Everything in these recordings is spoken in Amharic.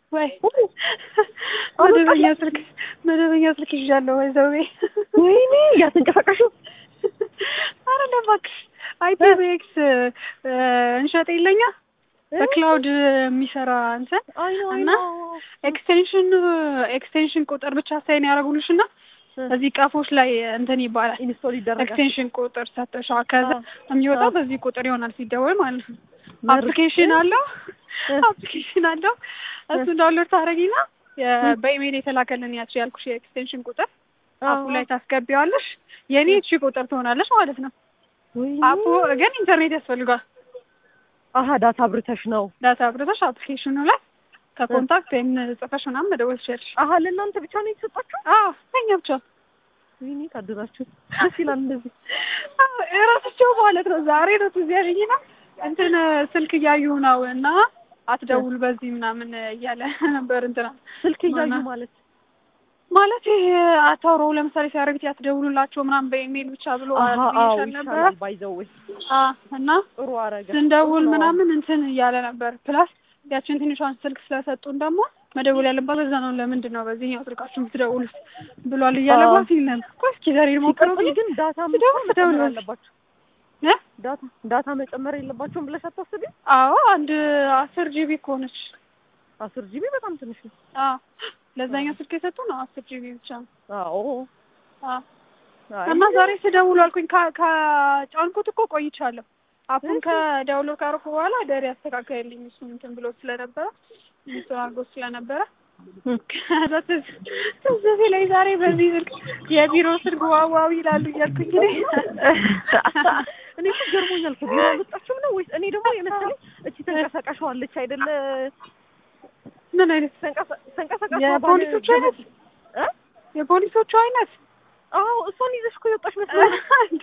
ወይ መደበኛ ስልክ መደበኛ ስልክ ይዣለሁ ወይዘዌ ወይኔ እያተንቀሳቀሹ አይደለም እባክሽ አይፒቪኤክስ እንሸጥ የለኛ በክላውድ የሚሰራ እንትን አይ ነው አይ እና ነው ኤክስቴንሽን ኤክስቴንሽን ቁጥር ብቻ ሳይን ያደረጉልሽ እና እዚህ ቀፎች ላይ እንትን ይባላል ኢንስቶል ይደረጋል። ኤክስቴንሽን ቁጥር ሰጥተሻል። ከዛ የሚወጣው በዚህ ቁጥር ይሆናል ሲደወል ማለት ነው። መርጬ- አፕሊኬሽን አለው እ። አፕሊኬሽን አለው እሱ ዳውንሎድ ታደርጊና የ- በኢሜይል የተላከልን ያቺ ያልኩሽ የኤክስቴንሽን ቁጥር አፑ ላይ ታስገቢዋለሽ። የኔ እቺ ቁጥር ትሆናለች ማለት ነው። ወይኔ። አፑ ግን ኢንተርኔት ያስፈልጓል። አሀ ዳታ አብርተሽ ነው። ዳታ አብረተሽ አፕሊኬሽኑ ላይ ከኮንታክት ወይም ጽፈሽ ምናምን መደወል ትችላለሽ። አሀ ለእናንተ ብቻ ነው የተሰጣችሁ? አዎ ለእኛ ብቻ ወይኔ ታድራችሁ። ደስ ይላል እንደዚህ። እራሳቸው ማለት ነው። ዛሬ ነው ትዝ ያለኝና እንትን ስልክ እያዩ ነው እና አትደውል በዚህ ምናምን እያለ ነበር እንትና ስልክ እያዩ ማና- ማለት ማለት ይሄ አታውሮ ለምሳሌ ሲያደርግት ያትደውሉላቸው ምናምን በኢሜይል ብቻ ብሎ አሀ አዎ ይሻል ነበረ ይሻላል ባይዘው አ እና ጥሩ አረገ። ስንደውል ጥሩ ነው። ምናምን እንትን እያለ ነበር። ፕላስ ያችን ትንሿን ስልክ ስለሰጡን ደግሞ መደወል ያለባት በዛ ነው። ለምንድን ነው በዚህኛው ስልካችሁ የምትደውሉት ብሏል እያለ አዎ። ጓት ይል ነበር። ቆይ እስኪ ዛሬ ሞክረው ሲቀጥል ግን ዳታ ስደውል መጨመር ስደውል አለባቸው። እ? ዳታ ዳታ መጨመር የለባቸውም ብለሽ አታስቢ። አዎ አንድ አስር ጂቢ እኮ ነች። አስር ጂቢ በጣም ትንሽ ነው። አዎ ለዛኛው ስልክ የሰጡ ነው አስር ጂቢ ብቻ ነው። አዎ አዎ አይ፣ እና ዛሬ ስደውሉ አልኩኝ ከ- ከጫንኩት እኮ ቆይቻለሁ። አፑን እሺ። ከዳውንሎድ ካደረኩ በኋላ ደሪ አስተካከልልኝ እሱ እንትን ብሎ ስለነበረ እሱን አድርጎ ስለነበረ ከዛ ትዝ ትዝ ሲለኝ ዛሬ በዚህ ስልክ የቢሮ ስልክ ዋው ዋው ይላሉ እያልኩኝ እኔ እኔ እኮ ገርሞኛል። ከቢሮ አልወጣችሁም ነው ወይስ? እኔ ደግሞ የመሰለኝ እቺ ተንቀሳቃሿለች አይደለ? ምን አይነት ተንቀሳ- ተንቀሳቃሿ የፖሊሶቹ ባለ- አይነት እ? የፖሊሶቹ አይነት አዎ እሷን ይዘሽ እኮ የወጣሽ መስሎኝ እንዴ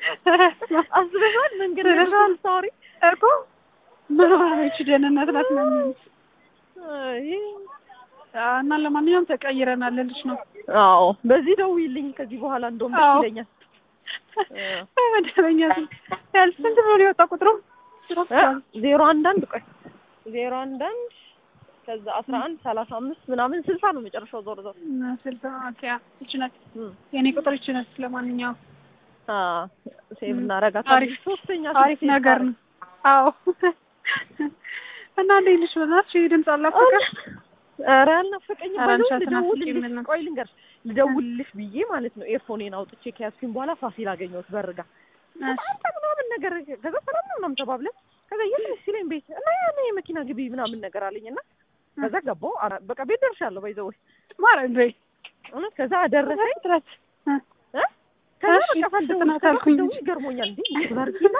አስበሻል? መንገድ ላይ ስለሻል? ስታወሪ እኮ ምን ሆነች ደህንነት ናት ነው የሚሉት። አይ፣ እና ለማንኛውም ተቀይረናል ልልሽ ነው። አዎ በዚህ ደውዪልኝ ከዚህ በኋላ እንደውም ደስ አዎ። ይለኛል። መደበኛ ስልክ ያል ስንት ብሎ ነው የወጣ ቁጥሩ? እ? ዜሮ አንድ አንድ ቆይ ዜሮ አንድ አንድ ከዛ አስራ አንድ ሰላሳ አምስት ምናምን ስልሳ ነው መጨረሻው ዞር ዞር ስልሳ ኦኬ ይቺ ናት እም። የኔ ቁጥር ይቺ ናት። ለማንኛውም አ ሴቭ እም። እናረጋታለን። አሪፍ ሶስተኛ አሪፍ ነገር ነው። አዎ እና እንዴት ልሽ በእናትሽ ይሄ ድምፅ አላፈቀሽ? ኧረ አልናፈቀኝም። ኧረ ባይዘው አንቺ አትናፍቂም ልደውልልሽ እና። ቆይ ልንገርሽ ልደውልልሽ ብዬ ማለት ነው ኤርፎኔን አውጥቼ ከያዝኩኝ በኋላ ፋሲል አገኘሁት በርጋ አንተ ምናምን ነገር ከዛ ሰላም ነው ምናምን ተባብለን ከዛ የት ነሽ ሲለኝ ቤት እና ያኔ የመኪና ግቢ ምናምን ነገር አለኝ እና ከዛ ገባሁ ኧረ በቃ ቤት ደርሻለሁ ባይዘው ማለት በይ እውነት ከዛ ደረሰኝ ጥረት እ ከዛ እሺ፣ በቃ ሳልደውል ፍጥነት ከዛ አልኩኝ ስደውል ይገርሞኛል እንዴ ብላርኪና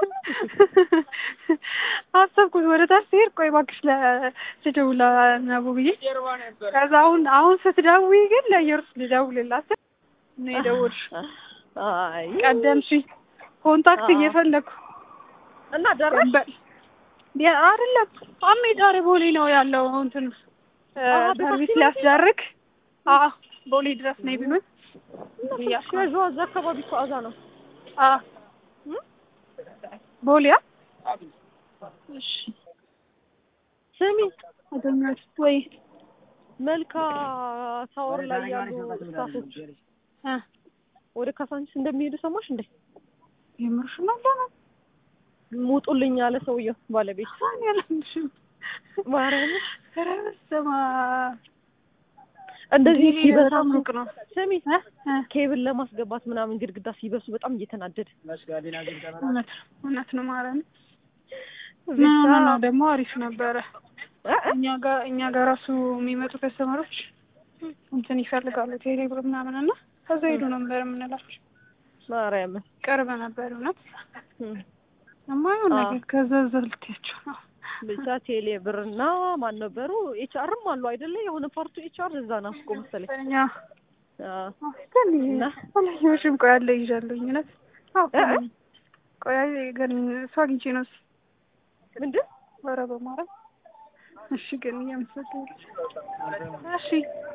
አሰብኩት ወደ ታች ስሄድ ቆይ እባክሽ ለስደውል ለነቡ ብዬ ከዛ አሁን አሁን ስትደውይ ግን ለኢየሩስ ልደውልላት ነው የደወልሽው። አይ ቀደምሽ ኮንታክት አዎ። እየፈለኩ እና ደረሽ በ- ያ- አይደለም አሜ ዛሬ ቦሌ ነው ያለው እንትን እ፣ አዎ፣ ሰርቪስ በታክሲ ሊያስደርግ አዎ ቦሌ ድረስ ነይ ቢሉኝ እያልኩ ነው። ያዥዋ እዛ አካባቢ እኮ አዛ ነው አዎ እም? ቦሌ አ? እሺ ስሚ አገኘሁት ወይ መልካ ታወር ላይ ያሉ ስታፎች እ ወደ ካሳንቺስ እንደሚሄዱ ሰማሽ እንዴ? የምርሽ ነው ለምን ሙጡልኝ ያለ ሰውየው ባለቤት አሁን ያለምሽም ማርያም ኧረ በስመ አብ እንደዚህ እንዲህ ሲበሳ በጣም ሩቅ ነው ስሚ እ እ ኬብል ለማስገባት ምናምን ግድግዳ ሲበሱ በጣም እየተናደደ እውነት እውነት ነው ማለት ነው ብቻ ምን ሆነ ነው ደግሞ አሪፍ ነበረ እ እ እኛ ጋር እኛ ጋር ራሱ የሚመጡ ከስተመሮች እንትን ይፈልጋሉ ቴሌብር ምናምን እና ከዛ ሄዱ ነበር የምንላቸው ማርያም ቅርብ ነበር እውነት እም። የማይሆን አዎ። ነገር ከዛ ዘልትያቸው ነው ብቻ ቴሌ ብርና ማን ነበሩ ኤችአርም አሉ አይደለ? የሆነ ፓርቱ ኤችአር እዛ ናት እኮ መሰለኝ። እኛ አዎ ግን እና? አላየሁሽም ቆይ አለ ይዣለሁኝ እውነት አዎ እ እ? ቆይ ግን እሱ አግኝቼ ነው ምንድን ኧረ በማርያም እሺ ግን እያመሰገንኩሽ እሺ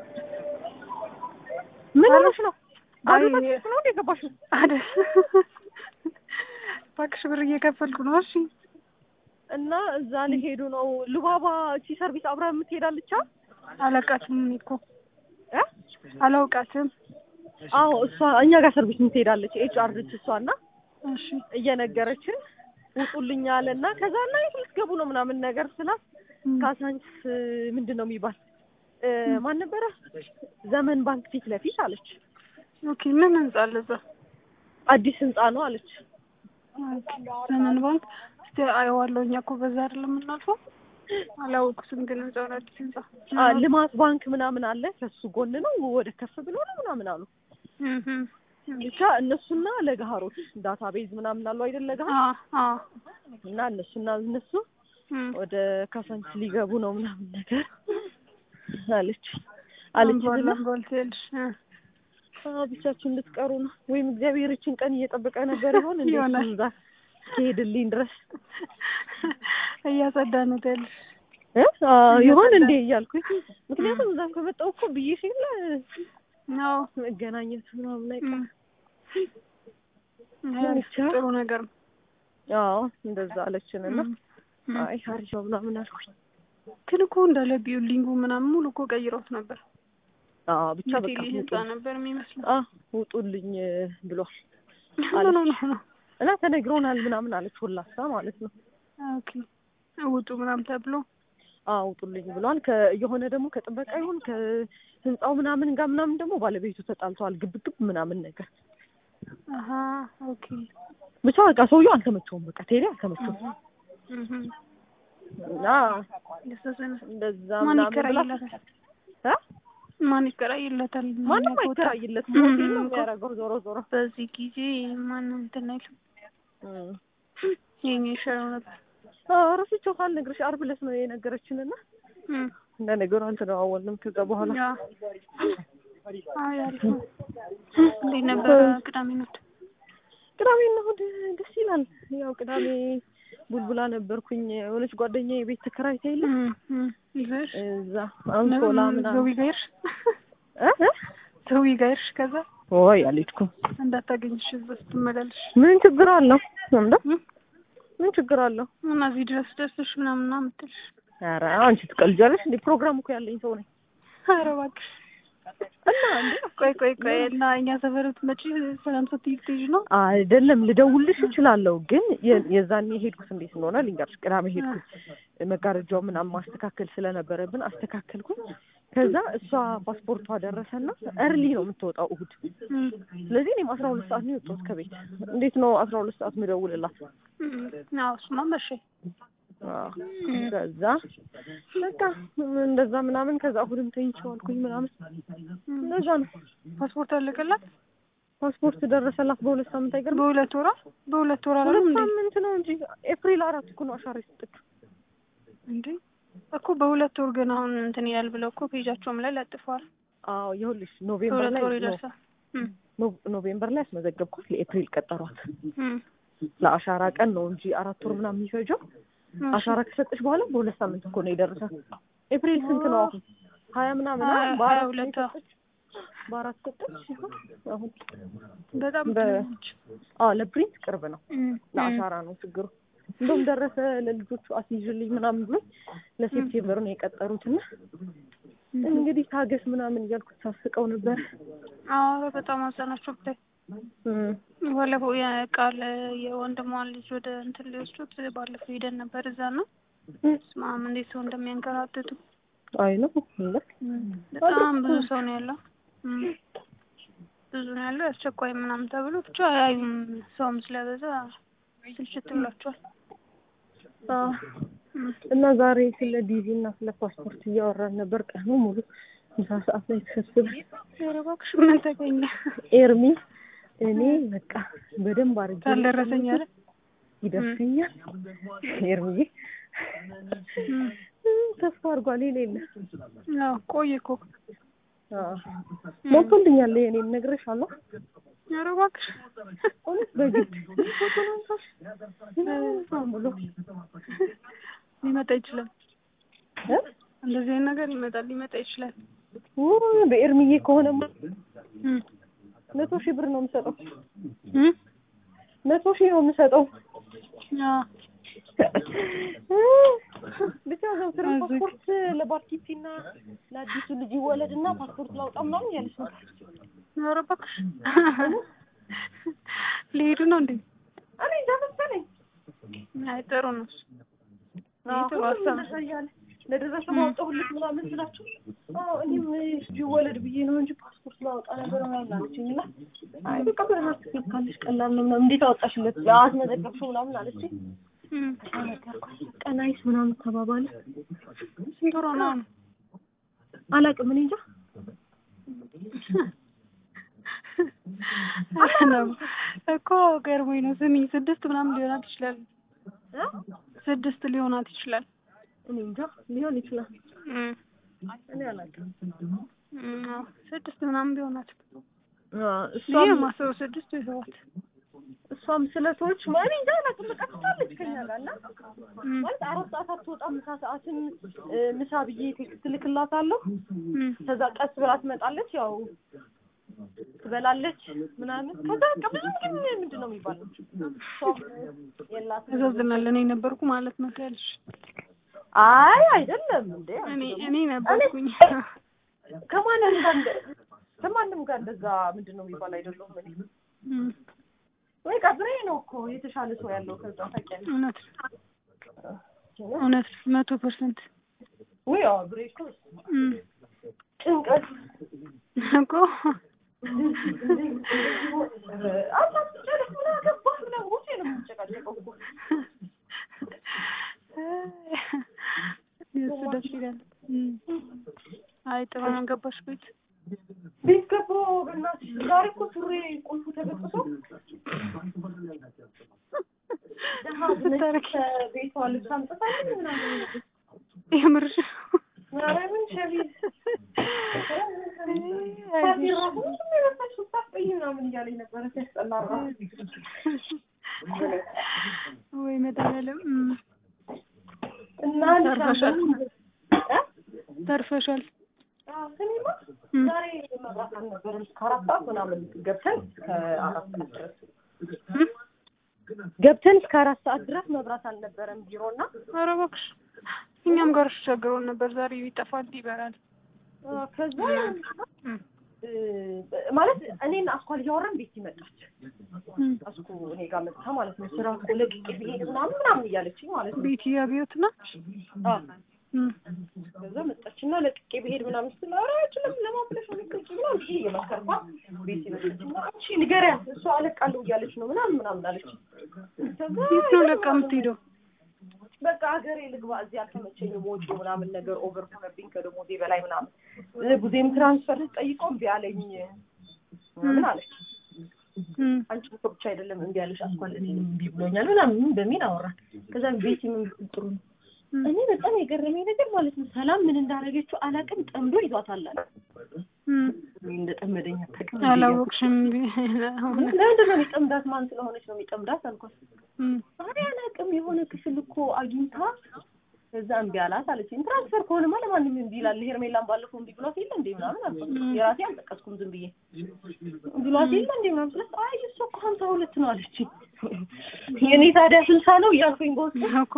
ምን አረ- ሆነሽ ነው? አይ- ባዶ ታክሲ ነው እንደ ገባሽው? አይደል እባክሽ ብር እየከፈልኩ ነው እሺ እና እዛ ሊሄዱ ነው። ልባባ እቺ ሰርቪስ አብራ የምትሄዳለች አ አላውቃትም እኔ እኮ እ? አላውቃትም። አዎ እሷ እኛ ጋር ሰርቪስ ትሄዳለች ኤች አር ነች እሷ እና እሺ እየነገረችን ውጡልኝ አለ እና ከዛ እና የት ልትገቡ ነው ምናምን ነገር ስላት እም፣ ካሳንችስ ምንድን ነው የሚባል እ፣ ማን ነበረ ዘመን ባንክ ፊት ለፊት አለች። ኦኬ ምን ህንጻ አለ እዛ? አዲስ ህንጻ ነው አለች። ኦኬ ዘመን ባንክ እስቲ አየዋለሁ። እኛ እኮ በዛ አይደለም የምናልፈው። አላወቅኩትም ግን ህንጻውን አዲስ ህንጻ አ፣ ልማት ባንክ ምናምን አለ ከሱ ጎን ነው ወደ ከፍ ብሎ ነው ምናምን አሉ። እም፣ እም። ብቻ እነሱና ለገሃሮች ዳታ ቤዝ ምናምን አሉ አይደል ለገሃር አ አ እና እነሱና እነሱ እም። ወደ ካሳንችስ ሊገቡ ነው ምናምን ነገር አለች አለች አንጓል እና አንጓል ትያለሽ እ። አዎ ብቻችን ልትቀሩ ነው ወይም እግዚአብሔር ይችን ቀን እየጠበቀ ነበር ይሆን እንዴ? ይሆናል። እሱም እዛ እስኪሄድልኝ ድረስ እያጸዳ ነው ትያለሽ። እ? አዎ ይሆን እንዴ እያልኩኝ ምክንያቱም እዛም ከመጣሁ እኮ ብዬ ሲል አዎ መገናኘት ምናምን አይቀርም። እም። ብቻ ጥሩ ነገር ነው። አዎ እንደዛ አለችን እና እም፣ እም። አይ አሪፍ ነው ምናምን አልኩኝ። ግን እኮ እንዳለ ቢውልዲንጉ ምናምን ሙሉ እኮ ቀይረውት ነበር። አዎ ብቻ በቃ የቴሌ ህንጻ ውጡ ነበር የሚመስለው። አ ውጡልኝ ብሏል ኖ ኖ ኖ ኖ እና ተነግሮናል ምናምን አለች ሁላሳ ማለት ነው። ኦኬ ውጡ ምናምን ተብሎ አዎ ውጡልኝ ብሏል። ከ የሆነ ደግሞ ከጥበቃ ይሁን ከህንጻው ምናምን ጋር ምናምን ደግሞ ባለቤቱ ተጣልተዋል ግብግብ ምናምን ነገር አሀ ኦኬ ብቻ በቃ ሰውየው አልተመቸውም። በቃ ቴሌ አልተመቸውም እህ እና ያሳዝናል። እንደዛ ማን ምናምን ብላ ይከራይለታል? እ? ማን ይከራይለታል? ማንም የሚያውቀው ወጣት? አይከራይለት እም፣ ሞቴል ነው እም፣ የሚያደርገው ዞሮ ዞሮ በዚህ ጊዜ ማንም እንትን አይልም። እም። የኛ ይሻለው ነበር። አዎ ረስቼው ካልነግርሽ ዓርብ ዕለት ነው የነገረችን እና እም፣ እንደ ነገሩ አልተደዋወልንም ከዛ በኋላ ያ አይ አሪፍ ነው። እንዴት ነበረ ቅዳሜ ነው? ቅዳሜና እሑድ ደስ ይላል። ያው ቅዳሜ ቡልቡላ ነበርኩኝ የሆነች ጓደኛ የቤት ተከራይታ የለ እም፣ እም፣ ይዘሽ እዛ አንሶላ ምናምን ዘዊ ጋር ሄድሽ? እ? እ? ዘዊ ጋር ሄድሽ? ከዛ ወይ አልሄድኩም። እንዳታገኝሽ እዛ ስትመላለሽ ምን ችግር አለው እንደ እም? ምን ችግር አለው? እና እዚህ ድረስ ደርሰሽ ምናምን ነው የምትልሽ። ኧረ አንቺ ትቀልጃለሽ እንዴ? ፕሮግራም እኮ ያለኝ ሰው ነኝ ኧረ እባክሽ እና እንዴ ቆይ ቆይ ቆይ እና እኛ ሰፈር ብትመጪ ሰላም ስትይ ልትሄጂ ነው? አይደለም ልደውልሽ እችላለሁ፣ ግን የ- የዛኔ ሄድኩት እንዴት እንደሆነ ልንገርሽ። ቅዳሜ ሄድኩት መጋረጃው ምናምን ማስተካከል ስለነበረብን አስተካከልኩኝ። ከዛ እሷ ፓስፖርቷ ደረሰና እርሊ ነው የምትወጣው እሑድ። እም፣ ስለዚህ እኔም አስራ ሁለት ሰዓት ነው የወጣሁት ከቤት። እንዴት ነው አስራ ሁለት ሰዓት ምደውልላት? እም፣ አዎ እሱማ መሸ። አዎ። ከዛ በቃ እንደዛ ምናምን ከዛ እሑድም ተኝቼው አልኩኝ ምናምን እንደዛ ነው። ፓስፖርት አለቀላት? ፓስፖርት ደረሰላት በሁለት ሳምንት አይገርም? በሁለት ወራ በሁለት ወራ ሁለት አይደለም እንዴ? ሳምንት ነው እንጂ ኤፕሪል አራት እኮ ነው አሻራ የሰጠችው። እንዴ እኮ በሁለት ወር ግን አሁን እንትን ይላል ብለው እኮ ፔጃቸውም ላይ ለጥፈዋል። አዎ ይኸውልሽ ኖቬምበር በሁለት ላይ ወር ነው ይደርሳል። እም፣ ኖ- ኖቬምበር ላይ ያስመዘገብኳት ለኤፕሪል ቀጠሯት። እም፣ ለአሻራ ቀን ነው እንጂ አራት ወር ምናምን የሚፈጀው። እሺ። አሻራ ከሰጠች በኋላ በሁለት ሳምንት እኮ ነው የደረሳት። ኤፕሪል ስንት ነው አሁን? ሀያ ምናምን ሀያ- አይደል? ሀያ በአራት ነው ሁለት አዎ። የሰጠች። በአራት ሰጠች ይሆን አሁን? በጣም በ- ትንሽ። አዎ ለፕሪንት ቅርብ ነው። እም፣ እም፣ ለአሻራ ነው ችግሩ። እንደውም ደረሰ ለልጆቹ አስይዥልኝ ምናምን ብሎ ለሴፕቴምበር ነው የቀጠሩትና እንግዲህ ታገስ ምናምን እያልኩት ሳስቀው ነበር። አዎ በጣም አዘናቸው ብታይ እም። ባለፈው የቃል የወንድሟን ልጅ ወደ እንትን ሊወስዱት ባለፈው ሄደን ነበር እዛ ነው ስማም እንዴት ሰው እንደሚያንከራትቱ አይ ነው እንደ እም፣ በጣም ብዙ ሰው ነው ያለው እም፣ ብዙ ነው ያለው አስቸኳይ ምናምን ተብሎ ብቻ አያዩም ሰውም ስለበዛ ስልችት ብሏቸዋል አዎ እም፣ እና ዛሬ ስለ ዲቪ እና ስለ ፓስፖርት እያወራን ነበር ቀኑ ሙሉ ምሳ ሰዓት ላይ ተሰብስበን ኧረ እባክሽ ምን ተገኘ ኤርሚ እኔ በቃ በደንብ አድርጌ ካልደረሰኝ አለ ይደርሰኛል ኤርሚዬ እም፣ ተስፋ አድርጓል የሌለ አዎ ቆየ እኮ አዎ ሞልቶልኛል የኔን እነግርሻለሁ ኧረ እባክሽ እውነት በግድ ፎቶ ማንሳሽ ምናምን ብሎ ሊመጣ ይችላል እ? እንደዚህ አይነት ነገር ይመጣል ሊመጣ ይችላል ውይ በኤርሚዬ ከሆነማ እም፣ መቶ ሺህ ብር ነው የምሰጠው እም፣ መቶ ሺህ ነው የምሰጠው አዎ ብቻ ዘውትር ፓስፖርት ለባርኪቲና ለአዲሱ ልጅ ይወለድና ፓስፖርት ላውጣ ምናምን እያለች ነበር። ኧረ እባክሽ ሊሄዱ ነው እንዴ? እኔ እንጃ መሰለኝ። አይ ጥሩ ነው እሱ። አዎ፣ ጥሩ ሁሉም ሀሳብ ነው። እንደዛ እያለ ለደረሰ ማውጣሁልሽ ምናምን ስላቸው አዎ እኔም ልጅ ይወለድ ብዬ ነው እንጂ ፓስፖርት ላወጣ ነበር ምናምን አለችኝ። እና አይ በቃ በራስሽ ልካልሽ ቀላል ነው ምናምን እንዴት አወጣሽለት አስመዘገብሽው ምናምን አለችኝ። እም፣ ነገርኳት። በቃ ናይስ ምናምን ተባባለ። ስንት ወሯ ነው አሁን? አላውቅም እኔ እንጃ ነው እኮ ገርሞኝ ነው። ስሚ ስድስት ምናምን ሊሆናት ይችላል። እ? ስድስት ሊሆናት ይችላል። እኔ እንጃ ሊሆን ይችላል። እም፣ እኔ አላውቅም። እም፣ አዎ፣ ስድስት ምናምን ቢሆናት እሷም ይሄ ማሰው ስድስት ወይ ሰባት እሷም ስለ ሰዎች እኔ እንጃ አላውቅም። በቃ ትቻለች ከኛ ጋር እና እም፣ ማለት አራት ሰዓት አትወጣም። ምሳ ሰዓትን እ፣ ምሳ ብዬ ቴክስት ልክላታለሁ። እም፣ ከዛ ቀስ ብላ ትመጣለች። ያው ትበላለች ምናምን። ከዛ በቃ ብዙ ግን ምንድን ነው የሚባለው ሰው የላትም። ያሳዝናል። እኔ ነበርኩ ማለት ነው ያልሽ። አይ አይደለም እንዴ እኔ እኔ ነበርኩኝ። ከማንም ጋር እንደ ከማንም ጋር እንደዛ ምንድን ነው የሚባል አይደለሁም እኔ እም፣ ወይ ቀብሬ ነው እኮ የተሻለ ሰው ያለው ከዛ ታውቂያለሽ። እውነት እውነት መቶ ፐርሰንት ወይ ያው ብሬ እኮ እም፣ ጭንቀት እኮ አታስጨርስ ምን አገባህ ምናምን ውጪ ነው የምንጨቃጨቀው እኮ እሱ ደስ ይላል። እም፣ አይ ጥሩ ነው ገባሽ ቤት ቤት ገቦ በእናትሽ ዛሬ እኮ ሱሬ ቁልፉ ተበጥሶ ደሃ ብለሽ ከቤቷ ልብስ አምጥታለች ምናምን የምርሽ ማርያምን ሸሚዝ ከዚህ ራሱ ምንም የለበስሽው ሳትቀይ ምናምን እያለኝ ነበረ ሲያስጠላ ራሱ ወይ መድኃኒዓለም እም፣ እና ተርፈሻል። እ? ተርፈሻል። አዎ፣ ስሚማ እም፣ ዛሬ መብራት አልነበረም እስከ አራት ሰዓት ምናምን ገብተን ከአራት ሰዓት ድረስ እም፣ ገብተን እስከ አራት ሰዓት ድረስ መብራት አልነበረም ቢሮ እና ኧረ እባክሽ እኛም ጋር ቸግሮን ነበር። ዛሬ ይጠፋል ይበራል። አ፣ ከዛ እም፣ እ፣ ማለት እኔን አስኳል እያወራን ቤት ይመጣች እም፣ አስኩ እኔ ጋር መጥታ ማለት ነው ስራ እኮ ለቅቄ ብሄድ ምናምን ምናምን እያለችኝ ማለት ነው ቤት አብዮት ናት። አ፣ እም፣ ከዛ መጣችና ለቅቄ ብሄድ ምናምን ስትል ኧረ አይችልም ለማን ብለሽ ነው የምትለቂው ምናምን ብዬ እየመከርኳት ቤት ይመጣችና አንቺ ንገሪያት እሷ አለቃለሁ እያለች ነው ምናምን ምናምን አለች ከዛ የት ነው ለቃ የምትሄደው? በቃ ሀገሬ ልግባ እዚህ አልተመቸኝም ወጪው ምናምን ነገር ኦቨር ሆነብኝ ከደሞዜ በላይ ምናምን እ፣ ቡዜም ትራንስፈር ጠይቀው እምቢ አለኝ ምናምን አለች እም፣ አንቺ እኮ ብቻ አይደለም እምቢ አለሽ አስኳል እኔንም እምቢ ብሎኛል ምናምን በሚል አወራን ከዛ ቤት ምን ብትል ጥሩ ነው እም፣ እኔ በጣም የገረመኝ ነገር ማለት ነው ሰላም ምን እንዳደረገችው አላውቅም ጠምዶ ይዟታል አለ እም፣ እኔ እንደጠመደኝ አታውቅም አላወቅሽም። ለምንድን ነው የሚጠምዳት ማን ስለሆነች ነው የሚጠምዳት አልኳት እም፣ ዛሬ አላውቅም የሆነ ክፍል እኮ አግኝታ ከዛ እምቢ አላት አለችኝ። ትራንስፈር ከሆነማ ለማንም እምቢ ይላል። ሄርሜላን ባለፈው እምቢ ብሏት የለ እንዴ ምናምን አልኳት። የራሴ አልጠቀስኩም ዝም ብዬ ብሏት የለ እንዴ ምናምን ስላት አይ እሷ እኮ ሀምሳ ሁለት ነው አለችኝ። የኔ ታዲያ ስልሳ ነው እያልኩኝ በውስጥ እኮ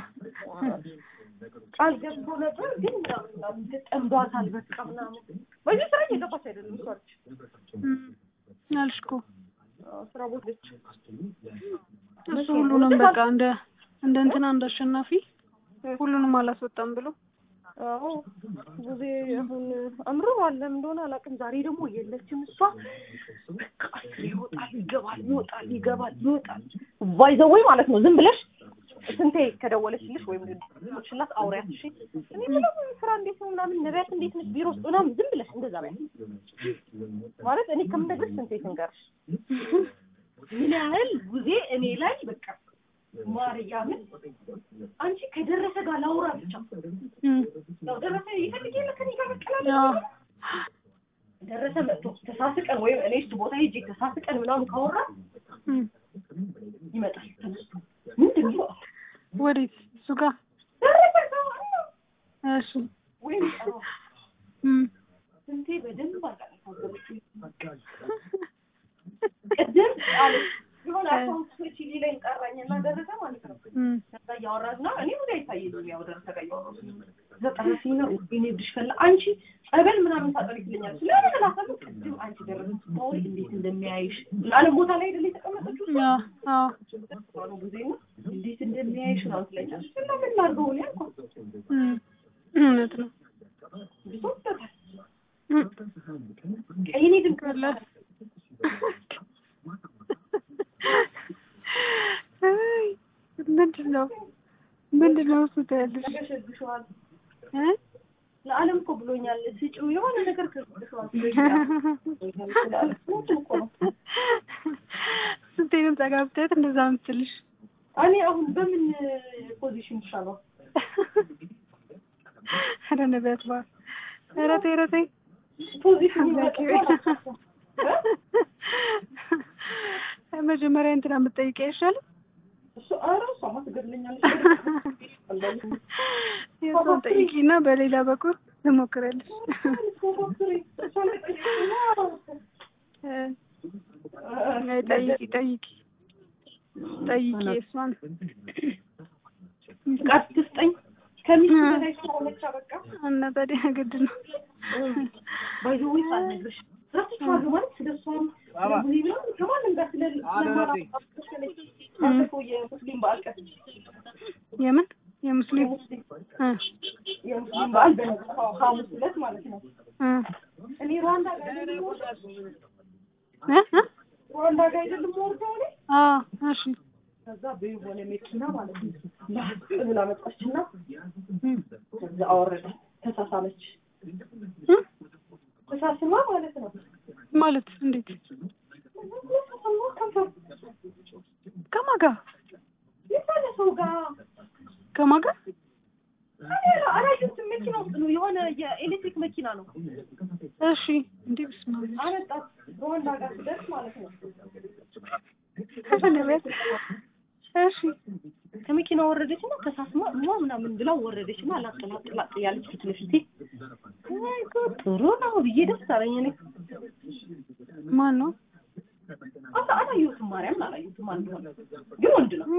ቃል ገብቶ ነበር ግን ምናምን ጠምዷታል በቃ ምናምን በዚህ ስራ እየገባች አይደለም እሷ ነች እም፣ አልሽ እኮ አዎ፣ ስራ ቦታ ነች። እሱ ሁሉንም በቃ እንደ እንደ እንትና እንደ አሸናፊ ሁሉንም አላስወጣም ብሎ አዎ ጊዜ አሁን አምሮ አለም እንደሆነ አላውቅም። ዛሬ ደግሞ የለችም እሷ። በቃ ይወጣል ይገባል፣ ይወጣል ይገባል፣ ይወጣል ባይዘወይ ማለት ነው። ዝም ብለሽ ስንቴ ከደወለችልሽ ወይም ሽላት አውሪያት። እሺ እኔ ምንም ስራ እንዴት ነው ምናምን ነቢያት እንዴት ነች ቢሮ ውስጥ ምናምን ዝም ብለሽ እንደዛ በያት ማለት እኔ ከምነግርሽ ስንቴ ትንገርሽ ምን ያህል ጊዜ እኔ ላይ በቃ ማርያምን አንቺ ከደረሰ ጋር ላውራ ብቻ እም፣ ያው ደረሰ ይፈልግ የለ ከኔ ጋር መቀላለድ አዎ፣ ደረሰ መጥቶ ተሳስቀን ወይም እኔ እሱ ቦታ ሄጄ ተሳስቀን ምናምን ካወራ እም፣ ይመጣል ተነስቶ ምንድን ነው ወዴት እሱ ጋር ደረሰ ጋር እሺ ወይም ጠራው እም፣ ስንቴ በደንብ አቃለች ቅድም አለች የሆነ አካውንት ስች ሊለኝ ጠራኝና ደረሰ ማለት ነው እም፣ ከዛ እያወራን ነው እኔ ወደ አይታየኝም ያው ደረሰ ጨረስኝ ነው እኔ ብድሽ ፈላ አንቺ ጸበል ምናምን ታጠሪ ትለኛለች። ለምን እላታለሁ። ቅድም አንቺ ደረሰ ስታወሪ እንዴት እንደሚያይሽ ለዓለም ቦታ ላይ አይደለ የተቀመጠችው አዎ አዎ ነው ጊዜ ነው እንዴት እንደሚያይሽ ነው ትለኛለች። እና ምን ላድርገው እኔ አልኳት። እም፣ እውነት ነው ብሶበታል እም፣ የእኔ ድምፅ ቀላ አይ ምንድን ነው ምንድን ነው እሱ ትያለሽ ተገሸግሸዋል። እ ለዓለም እኮ ብሎኛል ስጪው የሆነ ነገር ከግሸዋል እኮ ነው ስንቴንም ጠጋ ብታያት እንደዛ ምትልሽ እኔ አሁን በምን ፖዚሽን ይሻለው? ኧረ ነቢያት በዓል ኧረ ተይ ኧረ ተይ ፖዚሽን አምላኬ ሆይ። መጀመሪያ እንትና የምትጠይቂ አይሻልም? እሱ ኧረ እሷማ ትገድለኛለች። የእሷን ጠይቂና በሌላ በኩል ትሞክሪያለሽ። እ፣ አይ ጠይቂ ጠይቂ ጠይቂ እሷን ፍቃድ ትስጠኝ ከሚስት በላይ ስለሆነች በቃ እና ታዲያ ግድ ነው። ባይዘዌ ሳልነግርሽ ረስቼዋለሁ ማለት ስለ እሷም ስለ ቡኒ ምናምን ከማንም ጋር ስለ ባለፈው የሙስሊም በዓል ቀን የምን የሙስሊም የሙስሊም እ የሙስሊም በዓል በነገው ሐሙስ ዕለት ማለት ነው። እ እኔ ሩዋንዳ ጋር አይደለም እ እ ሩዋንዳ ጋር አይደለም ወርደው እኔ አዎ እሺ ከዛ በሆነ መኪና ማለት ነው ላጥ ብላ መጣችና እ ከዛ አወረደ ተሳሳመች። እ ተሳስማ ማለት ነው ማለት እንዴት ተሳስማ ከንፈር ከማን ጋር የሆነ ሰው ጋር ከማን ጋር አላየሁትም። መኪና ውስጥ ነው የሆነ የኤሌክትሪክ መኪና ነው እሺ እንዴ ብስማ አመጣት ሩዋንዳ ጋር ስደርስ ማለት ነው። ነቢያት እሺ ከመኪና ወረደች እና ተሳስማ ሟ ምናምን ብላ ወረደች እና ላጥ ላጥ ላጥ እያለች ፊት ለፊቴ አይ ጉድ ጥሩ ነው ብዬ ደስ አለኝ። እኔ ማን ነው አላ አላየሁትም፣ ማርያምን አላየሁትም። አንድ ሆነ ግን ወንድ ነው።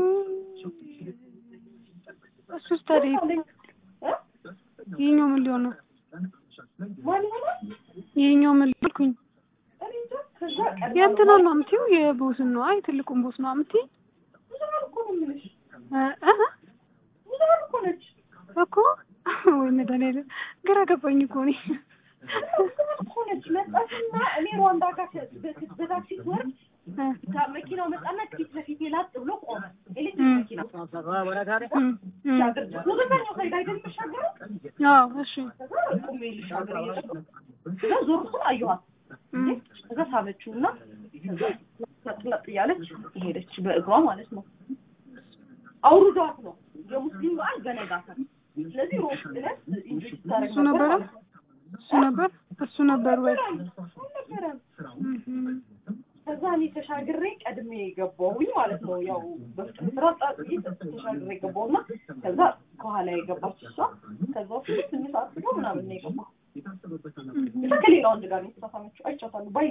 እሱስ ታዲያ እ? ይሄኛው ምን ሊሆን ነው ማን ይሆናል? ይሄኛው ምን ሊሆንኩኝ እኔ እንጃ። ከዛ ቀን የእንትና ነው የምትይው የቦስን ነው አይ ትልቁን ቦስ ነው የምትይው ብዙሀን እኮ ነው የምልሽ፣ እ እ ብዙሀን እኮ ነች። እኮ ወይ መድኃኒዓለም ግራ ገባኝ እኮ እኔ ብዙሀን እኮ ነች። መጣችና እኔ ሩዋንዳ ጋር በ- በታክሲ ስወርድ እ ጋ- መኪናው መጣና ፊት ለፊቴ ላጥ ብሎ ቆመ። ኤሌክትሪክ መኪና እም እም ሻገር ወደዛኛው ሳይድ አይደል የምሻገረው? አዎ እሺ ከዛ ቁሜ ልሻገር እየሄድኩ ከዛ ዞር ስል አየኋት። እም ከዛ ሳበችው እና ከዛ ለጥ ለጥ እያለች ሄደች በእግሯ ማለት ነው። አውርዷት ነው የሙስሊም በዓል በነጋታው። ስለዚህ ሮብ ዕለት ኢንጆይ ስታደርግ እሱ ነበረ? ማለት ነው። እሱ ነበር እሱ ነበር ወይ አልነበረም። እም ከዛ እኔ ተሻግሬ ቀድሜ ገባሁኝ ማለት ነው። ያው በፍጥነት ስራ ጣጥዬ ተሻግሬ ገባሁና ከዛ ከኋላ የገባች እሷ ከዛ ውስጥ ትንሽ አስቦ ምናምን ነው የገባሁ። ብቻ ከሌላ ወንድ ጋር ነው የተሳሳመችው። አይቻታለሁ ባይ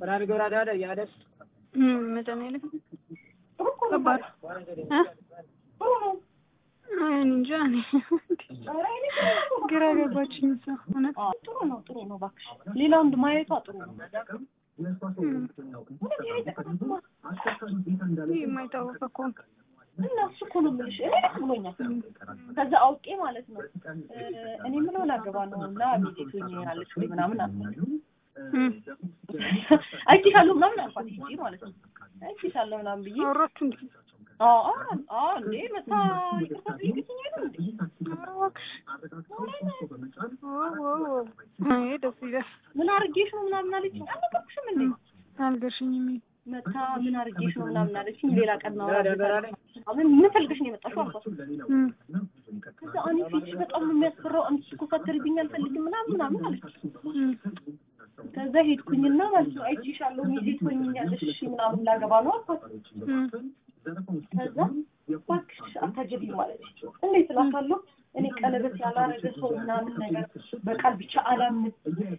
እም መድኃኒዓለም ጥሩ እኮ ነው። ከባድ እ ጥሩ ነው። አይ እኔ እንጃ እኔ ኧረ እኔ ጥሩ ነው። ግራ ገባችኝ እሷ እውነት አዎ፣ ጥሩ ነው። ጥሩ ነው። እባክሽ ሌላ ወንድ ማየቷ ጥሩ ነው። እም እውነት ይሄ ተቀጣጥማ ይህ የማይታወቅ እኮ ነው እና እሱ እኮ ነው የምልሽ። እኔ ደስ ብሎኛል። ከዛ አውቄ ማለት ነው እ እኔ ምን ላገባ ነው እና ሚዜት ሆኛለች ወይ ምናምን አልኩ። እም አይቼሻለሁ ምናምን አልኳት ሂጂ ማለት ነው። አይቼሻለሁ ምናምን ብዬ አወራችሁ እንዴ አዎ አዎ አዎ እንዴ መታ ይቅርታ ጠይቅሽኝ አይደል እንዴ? ኧረ እባክሽ ዋው ዋው ዋው አይ ደስ ይላል ምን አድርጌሽ ነው ምናምን አለችኝ። አልነገርኩሽም እንዴ? አልገርሽኝም መታ ምን አድርጌሽ ነው ምናምን አለችኝ። ሌላ ቀን እናወራበታለን። ምን ምን ፈልገሽ ነው የመጣሽው አልኳት። እም ከዛ እኔ ፊትሽ በጣም ነው የሚያስፈራው፣ አንቺ እኮ ሳትርብኝ አልፈልግም ምናምን ምናምን አለች። እም ከዛ ሄድኩኝና ማለት ነው አይቼሻለሁ ሚዜ ትሆኝኛለሽ እሺ ምናምን ላገባ ነው አልኳት። እም ከዛ እባክሽ አታጀቢ ማለት እንዴት እላታለሁ። እኔ ቀለበት ያላረገ ሰው ምናምን ነገር በቃል ብቻ አላምን።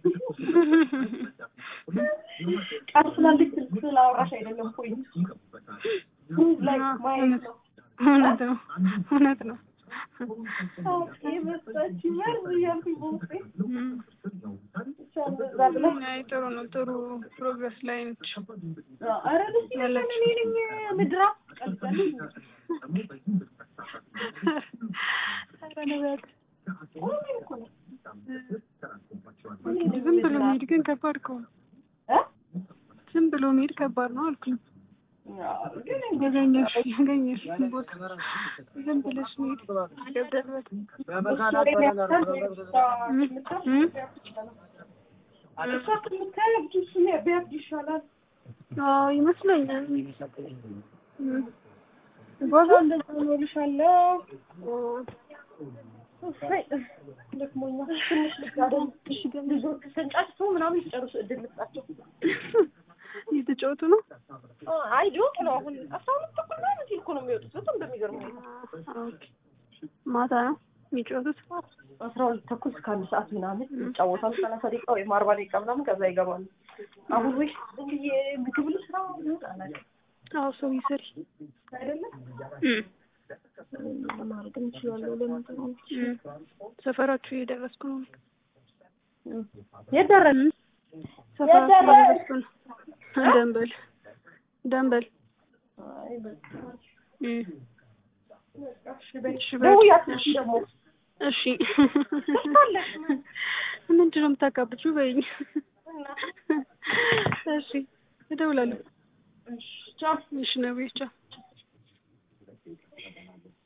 ቃል ስላለች ስልክ ስላወራሽ አይደለም ፖይንት ላይ ማየት ነው። እውነት ነው እውነት ነው ይመስላችኛል እያልኩኝ በውስጤ እም። ብቻ እንደዛ ብላ አይ ጥሩ ነው። ጥሩ ፕሮግረስ ላይ ነች። ኧረ ደስ ይላል። እኔ ነኝ ምድራ ቀልጣለች ኧረ ነቢያት ቆሜ እኮ ነው ዝም ብሎ መሄድ ግን ከባድ እኮ ነው። እ ዝም ብሎ መሄድ ከባድ ነው አልኩኝ። ግን ያገኘሽ ያገኘሽ ቦታ ዝም ብለሽ መሄድ ይከብዳል በጣም። እም? እም? እሷ ከምታያብድ እሱ ቢያብድ ይሻላል። አዎ ይመስለኛል። እም። ቦታ እንደዛ ነው እልሻለሁ። እሰይ ደክሞኛል። ትንሽ ልጋደም። እሺ ግን ልጆቹ ተንጫጭቶ ምናምን ሲጨርሱ እድል ልስጣቸው። እየተጫወቱ ነው። አይ ሊወጡ ነው አሁን አስራ ሁለት ተኩል ምናምን ሲል እኮ ነው የሚወጡት። በጣም በሚገርም ሁኔታ ኦኬ። ማታ ነው የሚጫወቱት። አስራ ሁለት ተኩል እስከ አንድ ሰዓት ምናምን ይጫወታሉ። ሰላሳ ደቂቃ ወይም አርባ ደቂቃ ምናምን ከዛ ይገባሉ። አሁን ወይ ዝም ብዬ ምግብ ልስራ ይወጣ አላውቅም አዎ ሰው ይሰሪ አይደለም ማድረግ እንችላለን። ለምን ሰፈራችሁ እየደረስኩ ነው። የት ደረስን? ሰፈራችሁ እየደረስኩ ነው። ደንበል ደንበል አይ በቃ እም። እሺ በይ። እሺ በይ። ደውያለሽ ደግሞ እሺ ምንድን ነው የምታካብጂው? በይኝ። እሺ እደውላለሁ። እሺ ቻው። እሺ ነብዬ ቻው።